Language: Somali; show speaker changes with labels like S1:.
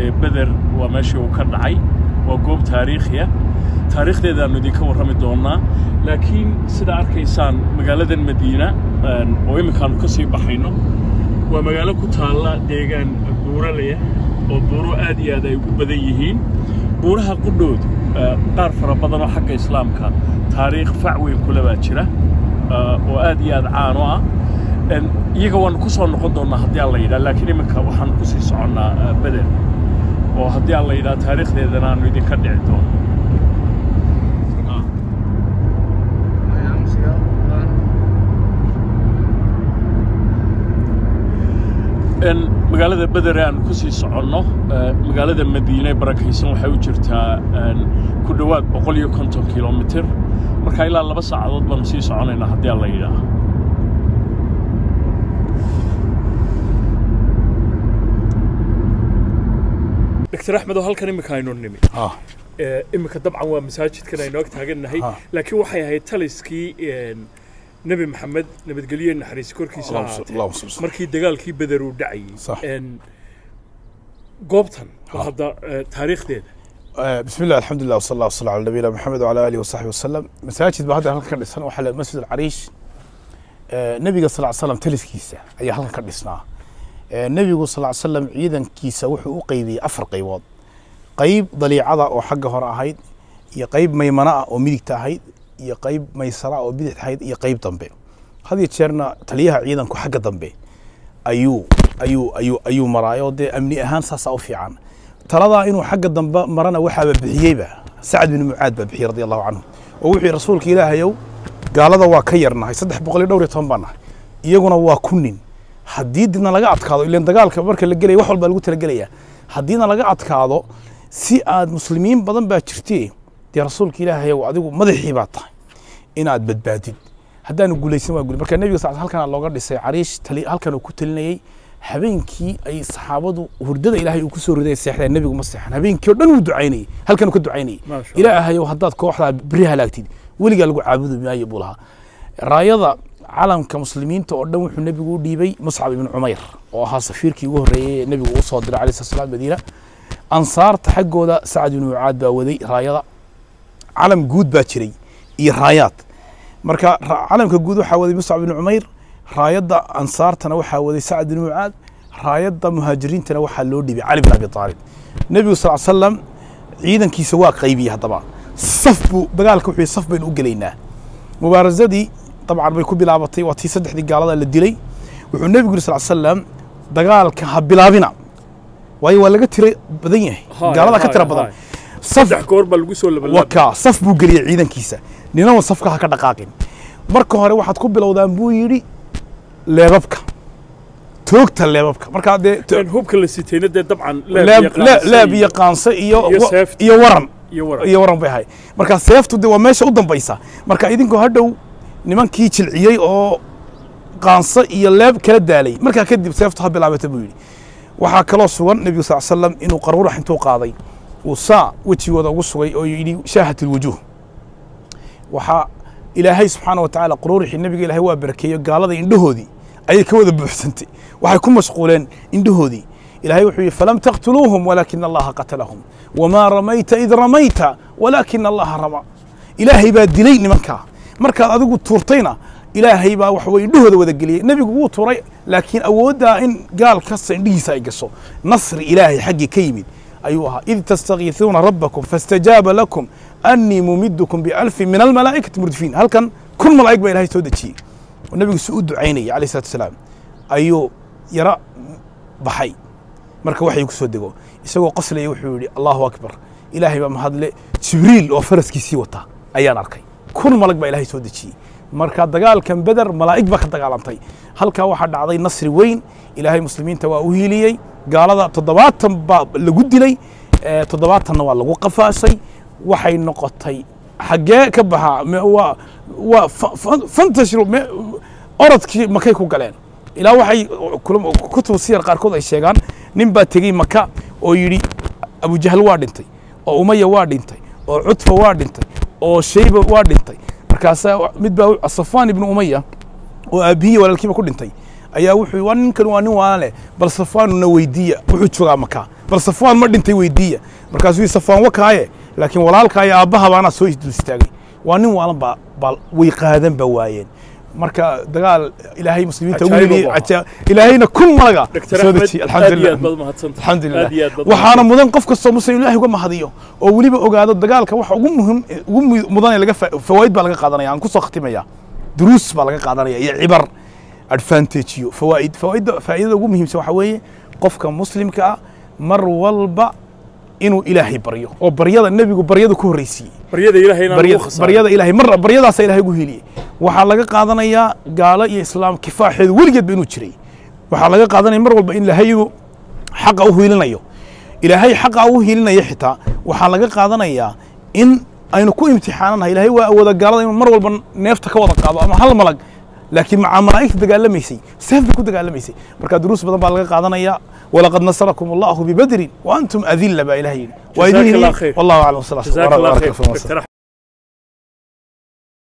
S1: dee beder waa meeshii uu ka dhacay waa goob taariikhiya taariikhdeedaannu idinka warrami doonnaa laakiin sidaa arkaysaan magaaladan madiina oo imminkaannu ka sii baxayno waa magaalo ku taalla deegaan buuralaya oo buuro aad iyo aad ay ugu badan yihiin buuraha qudhoodu qaar fara badan oo xagga islaamka taariikh fac weyn kule baa jira oo aad iyo aad caan u ah iyaga waannu ku soo noqon doonnaa haddii aan la yidhaha laakiin iminka waxaannu ku sii soconnaa beder oo haddii aan la yidhaha taariikhdeedana aannu idinka dhici doono magaalada bedere aan ku sii soconno magaalada madiine barakaysan waxay u jirtaa ku dhowaad boqol iyo konton kilomitir marka ilaa laba saacadood baanu sii soconaynaa haddii aan la yidhaaha dr axmed oo halkan iminka aynu nimi iminka dabcan waa masaajidkan aynu ag taagannahay laakiin waxay ahayd taliskii nebi maxamed nabadgelye naxariis korkiisa ahaatee markii dagaalkii beder uu dhacayey goobtan hadda taariikhdeeda
S2: بسم الله الحمد لله وصلى الله وسلم على نبينا محمد وعلى اله وصحبه وسلم مساجد بهذا halkan ka dhisan waxa la masjid al-arish nabiga sallallahu alayhi wasallam taliskiisa ayaa halkan ka dhisnaa nabigu sallallahu alayhi wasallam ciidankiisa wuxuu u qaybiyay afar qaybood qayb daliicada oo xagga hore ahayd iyo qayb maymana ah oo midigta ahayd iyo qayb maysara oo bidix ahayd iyo qayb dambe had iyo jeerna taliyaha ciidanku xagga dambe ayuu ayuu ayuu ayuu maraayo dee amni ahaan saasaa u fiican taladaa inuu xagga dambe marana waxaaba bixiyeyba sacad bin mucaad baa bixiyey radi allahu canhu oo wuxuu yihi rasuulka ilaahayow gaalada waa ka yarnahay saddex boqol iyo dhowr iyo toban baa nahay iyaguna waa ku nin haddii dibna laga adkaado ilan dagaalka marka la gelaya wax walbaa lagu talagelaya haddiina laga adkaado si aad muslimiin badan baa jirtee dee rasuulka ilaahayow adigu madaxii baa tahay inaad badbaadid haddaanu guulaysan waa guli marka nebiga sal halkan looga dhisay cariish tali halkan uu ku talinayey habeenkii ay saxaabadu hurdada ilaahay uu ku soo riday seexdeen nebigu ma seexan habeenkii oo dhan wuu ducaynayey halkan uu ka ducaynayey ilaahayow haddaad kooxdaa beri halaagtid weligaa lagu caabudi maayo buu lahaa raayada calamka muslimiinta oo dhan wuxuu nebigu u dhiibay muscab ibn cumayr oo ahaa safiirkii ugu horreeyey ee nebigu uu soo diray alayh slat slam madiina ansaarta xaggooda sacad ibn mucaad baa waday raayada calam guud baa jiray iyo raayaad marka calamka guud waxaa waday muscab ibn cumayr raayadda ansaartana waxaa waday sacad bin mucaad raayadda muhaajiriintana waxaa loo dhibay cali bin abi aalib nebigu sal slam ciidankiisa waa qaybiyey haddaba saf buu dagaalka wuxuu saf baynu u gelaynaa mubaarasadii dabcan bay ku bilaabatay waa tii saddexdii gaalada la dilay wuxuu nebigu yiri sal slam dagaalka ha bilaabina waayo waa laga tira badan yahay gaalada ka tira badan
S1: saddex goor baa lagu soo labalaa
S2: waka saf buu geliyey ciidankiisa ninaba safka ha ka dhaqaaqin marka hore waxaad ku bilowdaan buu yidhi leebabka toogta leebabka markaa dee
S1: hubka la sitayna dee dabcan
S2: leeb iyo qaanse iyo iyo waran iyo waran bay ahay marka seeftu de waa meesha u dambaysa marka idinkoo hadhow nimankii jilciyey oo qaanse iyo leeb kala daalay markaa kadib seeftu ha bilaabata buu yidhi waxaa kaloo sugan nebigu sal slam inuu qaruurax intuu qaaday uu saa wejigooda ugu sugay oo yidhi shaahat ilwujuuh waxaa ilaahay subxaana wa tacaala quruurixii nebiga ilaahay waa barakeeyo gaalada indhahoodii ayay ka wada buuxsantay waxay ku mashquuleen indhahoodii ilahay wuxuu yidhi falam taqtuluuhum walaakina allaha qatalahum wamaa ramayta id ramayta walaakina allaha rama ilaahay baa dilay nimankaa markaad adigu tuurtayna ilaahay baa wax weye indhahooda wada geliyey nebigu wuu tuuray laakiin awooddaa in gaal kasta indhihiisa ay gasho nasri ilaahay xaggii ka yimid ayuu ahaa id tastakiisuuna rabbakum faاstajaaba lakum أني ممدكم بألف من الملائكة مردفين هل كان كل ملائكة بإلهي سودة شيء والنبي سعود عيني عليه الصلاة والسلام أيو يرى بحي مركا وحي يكسود دقو يسوى قصلي يوحي الله أكبر إلهي بما هذا جبريل وفرس كيسي وطا أيان أركي كل ملائكة بإلهي سودة شيء مركا دقال كان بدر ملائكة بك دقالantay halka waxa dhacday nasri weyn ilaahay muslimiinta waa u hiiliyey gaalada toddobaatan baa lagu dilay toddobaatanna waa lagu qafaashay waxay noqotay xaggee ka baxaa waa waa fantashru orodkii makay ku galeen ilaa waxay kutub siyar qaarkood ay sheegaan nin baa tegey maka oo yidhi abujahl waa dhintay oo umaya waa dhintay oo cutfa waa dhintay oo shayba waa dhintay markaasaa mid baa safaan ibnu umaya oo aabbihiya walaalkiiba ku dhintay ayaa wuxuu waa ninkan waa nin waana leh bal safaanuna weydiiya wuxuu joogaa makaa bal safaan ma dhintay weydiiya markaasuu yidhi safaan wakaaye laakiin walaalkaa iyo aabbaha baanaa soo dul istaagay waa nin waalan baa baa way qaadan ba waayeen marka dagaal ilaahay muslimiinta ugu
S1: Cajaa'ib
S2: heliyey
S1: buu ahaa.
S2: cajaa- ilaahayna kun malaga
S1: dr
S2: soo
S1: axmed
S2: dejiye
S1: aad iyo aad
S2: alxamdulilah
S1: baad mahadsantahay
S2: alxamdulilah
S1: aad iyo aad baad
S2: waxaana mudan qof kastoo muslim ilaahay uga mahadiyo oo weliba ogaado dagaalka waxa ugu muhim ugu mu- mudan ee laga fa- fawaa'id baa laga qaadanaya aan kusoo khatimaya duruus baa laga qaadanaya iyo cibar advantage iyo fawaa'id fawaa'idda faa'iidada ugu muhiimsan waxaa weeye qofka muslimka ah mar walba inuu ilaahay baryo oo baryada nebigu baryada ku horreysiiyey
S1: baryada ilaahay inaan
S2: baryada
S1: ugu khasaarin.
S2: baryada ilaahay mar baryadaasa ilaahay ugu heliyey waxaa laga qaadanayaa gaalo iyo islaam kifaaxeedu weligeedba inuu jiray waxaa laga qaadanaya mar walba in ilaahay inuu xaqa u hiilinayo ilaahay xaqa u hiilinaya xitaa waxaa laga qaadanayaa in aynu ku imtixaananahay ilaahay waa awooda gaalada inuu mar walba neefta ka wada qaado ama hal malag laakiin macaa malaa'igta dagaalamaysay seef bay ku dagaalamaysay marka duruus badan baa laga qaadanaya walaqad nasarakum allahu bibadrin wa antum adilla baa ilahay yidhi waa idin
S1: Jazaak Allah
S2: heliyey
S1: khayr.
S2: wallahu aclam wasala
S1: جزاك الله
S2: بارك
S1: خير
S2: الله فيكم.
S1: دكتور